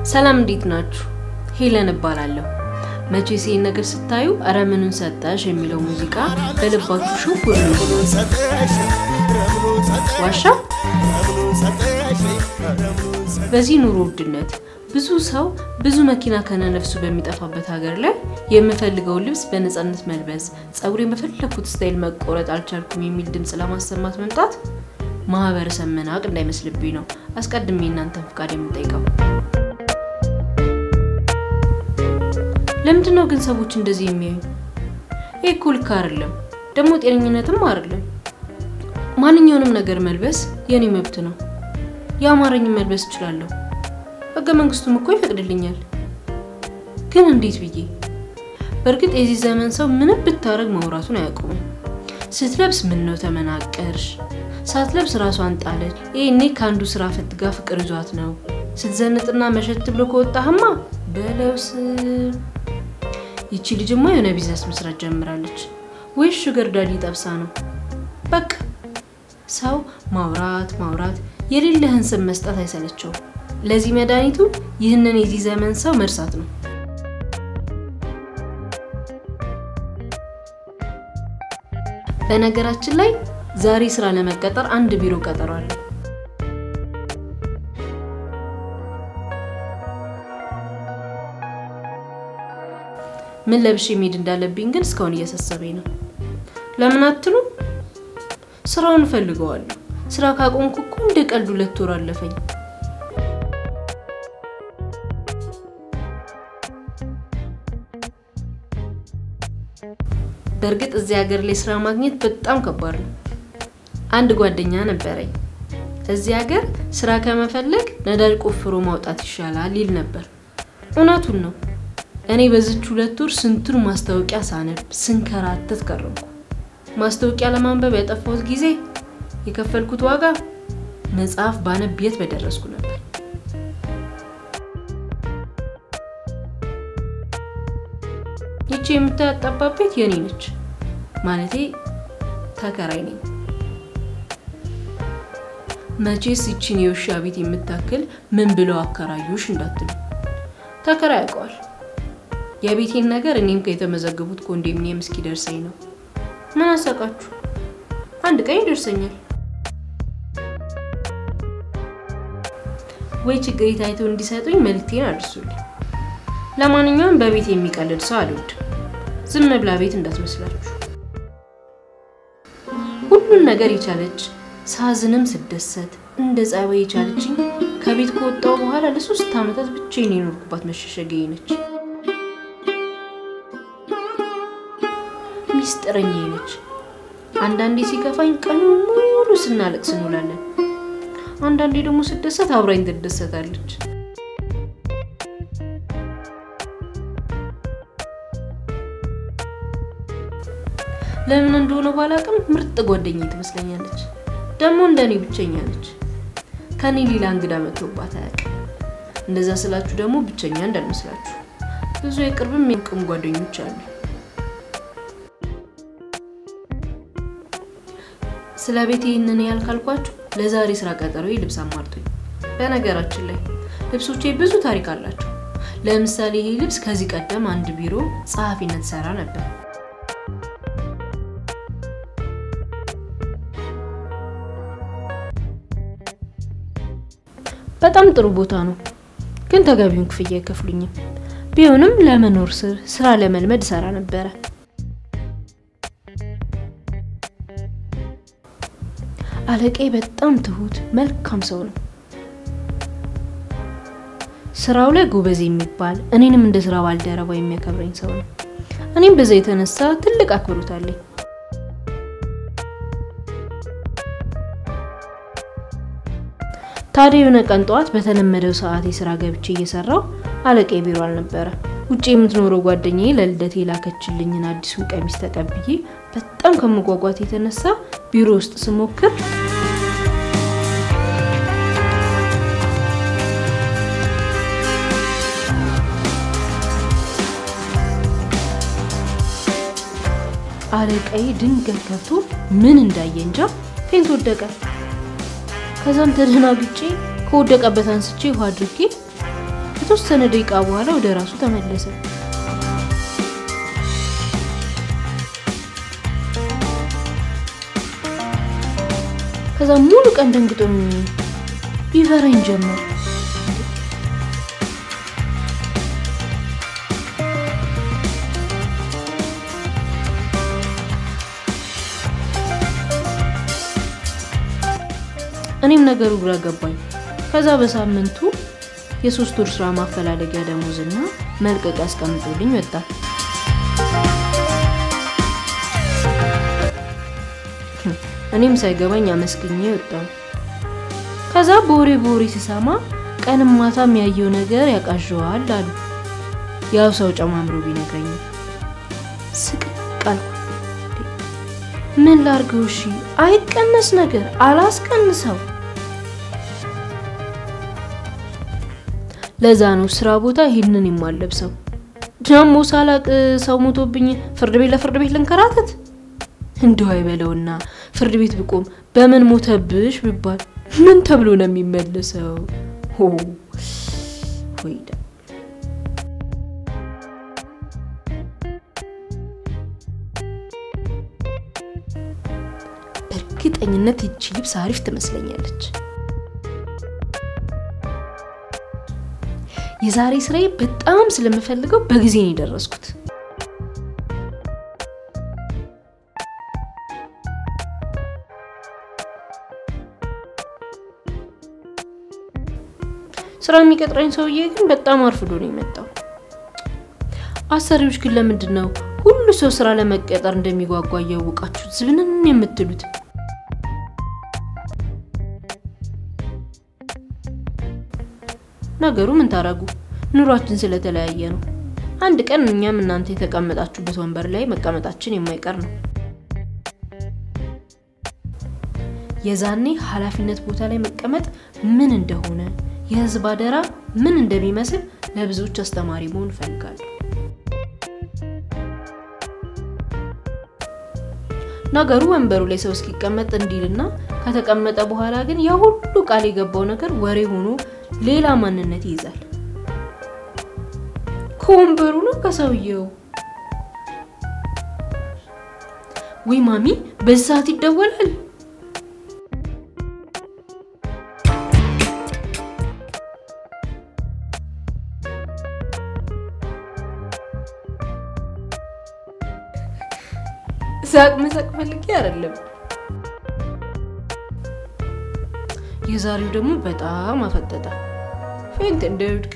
ሰላም እንዴት ናችሁ? ሄለን እባላለሁ። መቼስ ይህን ነገር ስታዩ እረ ምኑን ሰጠሽ የሚለው ሙዚቃ በልባችሁ ሽው ብሎ ዋሻ። በዚህ ኑሮ ውድነት ብዙ ሰው ብዙ መኪና ከነነፍሱ በሚጠፋበት ሀገር ላይ የምፈልገውን ልብስ በነፃነት መልበስ፣ ጸጉሬን በፈለግኩት ስታይል መቆረጥ አልቻልኩም የሚል ድምፅ ለማሰማት መምጣት ማህበረሰብ መናቅ እንዳይመስልብኝ ነው አስቀድሜ እናንተን ፍቃድ የምጠይቀው። ለምንድን ነው ግን ሰዎች እንደዚህ የሚያዩ? ይህ እኮ ልክ አይደለም፣ ደግሞ ጤነኝነትም አይደለም። ማንኛውንም ነገር መልበስ የኔ መብት ነው። የአማረኝ መልበስ እችላለሁ። ህገ መንግስቱም እኮ ይፈቅድልኛል። ግን እንዴት ብዬ? በእርግጥ የዚህ ዘመን ሰው ምንም ብታረግ ማውራቱን አያውቁም። ስትለብስ ምን ነው ተመናቀርሽ፣ ሳትለብስ ራሷን ጣለች፣ ይሄኔ ከአንዱ ስራ ፈት ጋር ፍቅር ይዟት ነው፣ ስትዘንጥና መሸት ብሎ ከወጣህማ በለውስ ይቺ ልጅማ የሆነ ቢዝነስ መስራት ጀምራለች ወይስ ሹገር ዳዲ ጠብሳ ነው? በቃ ሰው ማውራት ማውራት የሌለህን ስም መስጠት አይሰለቸውም። ለዚህ መድኃኒቱ ይህንን የዚህ ዘመን ሰው መርሳት ነው። በነገራችን ላይ ዛሬ ስራ ለመቀጠር አንድ ቢሮ ቀጠሮ አለ። ምን ለብሼ መሄድ እንዳለብኝ ግን እስካሁን እያሳሰበኝ ነው። ለምን አትሉ? ስራውን እፈልገዋለሁ። ስራ ካቆምኩ እኮ እንደ ቀልድ ሁለት ወር አለፈኝ። በእርግጥ እዚህ ሀገር ላይ ስራ ማግኘት በጣም ከባድ ነው። አንድ ጓደኛ ነበረኝ። እዚህ ሀገር ስራ ከመፈለግ ነዳጅ ቆፍሮ ማውጣት ይሻላል ይል ነበር። እውነቱን ነው። እኔ በዚች ሁለት ወር ስንቱን ማስታወቂያ ሳነብ ስንከራተት ቀረብኩ። ማስታወቂያ ለማንበብ ያጠፋሁት ጊዜ የከፈልኩት ዋጋ መጽሐፍ ባነብ የት በደረስኩ ነበር። ይቺ የምታያት ጠባብ ቤት የኔ ነች። ማለቴ ተከራይ ነኝ። መቼስ ይቺን የውሻ ቤት የምታክል ምን ብለው አከራዩሽ እንዳትሉ፣ ተከራይ ያውቀዋል። የቤቴን ነገር እኔም ከተመዘገቡት ኮንዶሚኒየም እስኪደርሰኝ ነው። ምን አሳቃችሁ? አንድ ቀን ይደርሰኛል። ወይ ችግር ታይተው እንዲሰጡኝ መልክቴን አድርሱልኝ። ለማንኛውም በቤት የሚቀልድ ሰው አልወድም። ዝም ብላ ቤት እንዳትመስላችሁ። ሁሉን ነገር የቻለች ሳዝንም ስደሰት እንደ ጸባይ የቻለችኝ ከቤት ከወጣሁ በኋላ ለሶስት ዓመታት ብቻዬን የኖርኩባት መሸሸጊያዬ ነች። ሚስጥረኛዬ ነች። አንዳንዴ ሲከፋኝ ቀኑ ሙሉ ስናለቅስ እንውላለን። አንዳንዴ ደግሞ ስደሰት አብራኝ ትደሰታለች። ለምን እንደሆነ ባላቅም ምርጥ ጓደኛ ትመስለኛለች። ደግሞ እንደኔ ብቸኛ ነች። ከኔ ሌላ እንግዳ መጥቶባት አያውቅም። እንደዛ ስላችሁ ደግሞ ብቸኛ እንዳልመስላችሁ ብዙ የቅርብም የቅም ጓደኞች አሉ። ስለ ቤት ይህንን ያህል ካልኳችሁ ለዛሬ ስራ ቀጠሮ ልብስ አሟልቶኝ። በነገራችን ላይ ልብሶቼ ብዙ ታሪክ አላቸው። ለምሳሌ ይሄ ልብስ ከዚህ ቀደም አንድ ቢሮ ጸሐፊነት ሰራ ነበር። በጣም ጥሩ ቦታ ነው፣ ግን ተገቢውን ክፍያ አይከፍሉኝም። ቢሆንም ለመኖር ስር ስራ ለመልመድ ሰራ ነበረ። አለቃዬ በጣም ትሁት መልካም ሰው ነው። ስራው ላይ ጎበዝ የሚባል እኔንም እንደ ስራ ባልደረባ የሚያከብረኝ ሰው ነው። እኔም በዛ የተነሳ ትልቅ አክብሮት አለኝ። ታዲያ የሆነ ቀን ጠዋት በተለመደው ሰዓት የስራ ገብቼ እየሰራው አለቃዬ ቢሮ አልነበረ። ውጭ የምትኖረው ጓደኛዬ ለልደቴ የላከችልኝን አዲሱን ቀሚስ ተቀብዬ በጣም ከመጓጓት የተነሳ ቢሮ ውስጥ ስሞክር አለቃዬ ድንገት ገብቶ ምን እንዳየ እንጃ ፌንት ወደቀ። ከዛም ተደናግጬ ከወደቀበት አንስቼ ውሃ አድርጌ ከተወሰነ ደቂቃ በኋላ ወደ ራሱ ተመለሰ። ከዛ ሙሉ ቀን ደንግጦ ይፈራኝ ጀመር። እኔም ነገሩ ግራ ገባኝ። ከዛ በሳምንቱ የሶስት ወር ስራ ማፈላለጊያ ደሞዝና መልቀቅ ያስቀምጦልኝ ወጣ። እኔም ሳይገባኝ አመስግኜ ወጣሁ። ከዛ በወሬ በወሬ ስሰማ ቀንም ማታም ያየው ነገር ያቃዣዋል አሉ። ያው ሰው ጨማምሮ ቢነግረኝ ስቅቅ አልኩ። ምን ላርገው? እሺ አይቀነስ ነገር አላስቀንሰው። ለዛ ነው ስራ ቦታ ይህንን የማለብሰው። ደግሞ ሳላቅ ሰው ሞቶብኝ ፍርድ ቤት ለፍርድ ቤት ልንከራተት እንደው አይበለውና ፍርድ ቤት ብቆም በምን ሞተብሽ ብባል ምን ተብሎ ነው የሚመለሰው? ሆ ሆይዳ በእርግጠኝነት ይቺ ልብስ አሪፍ ትመስለኛለች። የዛሬ ስራዬ በጣም ስለምፈልገው በጊዜ ነው የደረስኩት። ስራ የሚቀጥረኝ ሰውዬ ግን በጣም አርፍዶ ነው የመጣው። አሰሪዎች ግን ለምንድን ነው ሁሉ ሰው ስራ ለመቀጠር እንደሚጓጓ እያወቃችሁ ዝብንን የምትሉት? ነገሩ ምን ታረጉ፣ ኑሯችን ስለተለያየ ነው። አንድ ቀን እኛም እናንተ የተቀመጣችሁበት ወንበር ላይ መቀመጣችን የማይቀር ነው። የዛኔ ኃላፊነት ቦታ ላይ መቀመጥ ምን እንደሆነ የህዝብ አደራ ምን እንደሚመስል ለብዙዎች አስተማሪ መሆን እፈልጋለሁ። ነገሩ ወንበሩ ላይ ሰው እስኪቀመጥ እንዲልና ከተቀመጠ በኋላ ግን ያ ሁሉ ቃል የገባው ነገር ወሬ ሆኖ ሌላ ማንነት ይይዛል። ከወንበሩ ነው ከሰውየው። ወይ ማሚ፣ በዚህ ሰዓት ይደወላል። ሳቅ መሳቅ ፈልጌ አይደለም። የዛሬው ደግሞ በጣም አፈጠጠ። ፌንት እንደውድቅ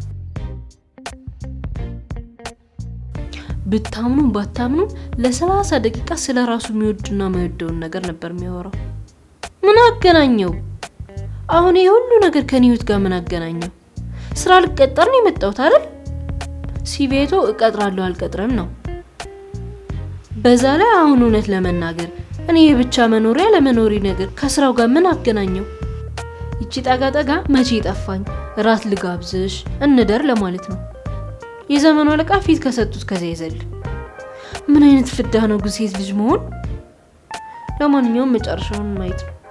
ብታምኑ ባታምኑ ለሰላሳ ደቂቃ ስለ ራሱ የሚወድና የማይወደውን ነገር ነበር የሚያወራው። ምን አገናኘው? አሁን ይህ ሁሉ ነገር ከኔ ህይወት ጋር ምን አገናኘው? ስራ ልቀጠር ነው የመጣሁት አይደል? ሲቤቶ እቀጥራለሁ አልቀጥርም ነው በዛ ላይ አሁን እውነት ለመናገር እኔ የብቻ መኖሪያ ለመኖሪ ነገር ከስራው ጋር ምን አገናኘው? ይቺ ጠጋ ጠጋ መቼ ጠፋኝ፣ ራት ልጋብዝሽ እንደር ለማለት ነው። የዘመኑ አለቃ ፊት ከሰጡት ከዚያ ይዘል። ምን አይነት ፍዳ ነው ግን ሴት ልጅ መሆን። ለማንኛውም መጨረሻውን ማየት ነው።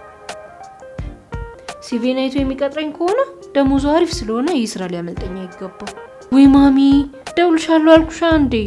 ሲቪን አይቶ የሚቀጥረኝ ከሆነ ደሞዙ አሪፍ ስለሆነ ይህ ስራ ሊያመልጠኝ አይገባም። ወይ ማሚ ደውልሻለሁ አልኩሻ እንዴ?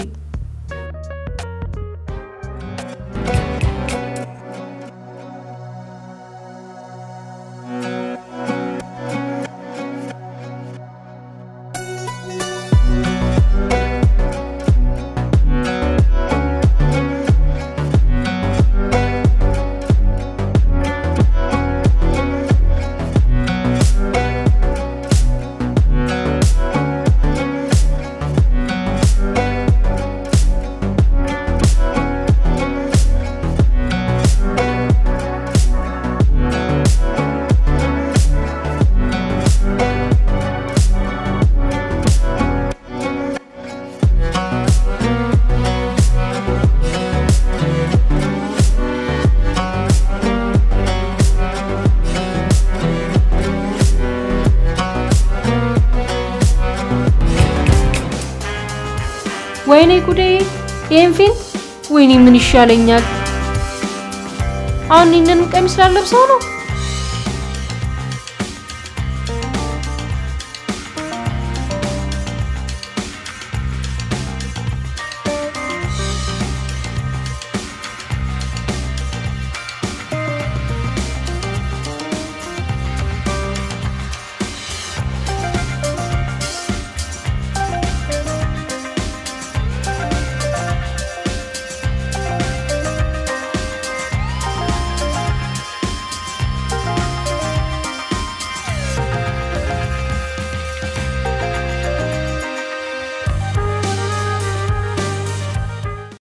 ወይኔ ጉዴ! ይሄን ፊልም ወይኔ ምን ይሻለኛል? አሁን ይህንን ቀሚስ ላለብሰው ነው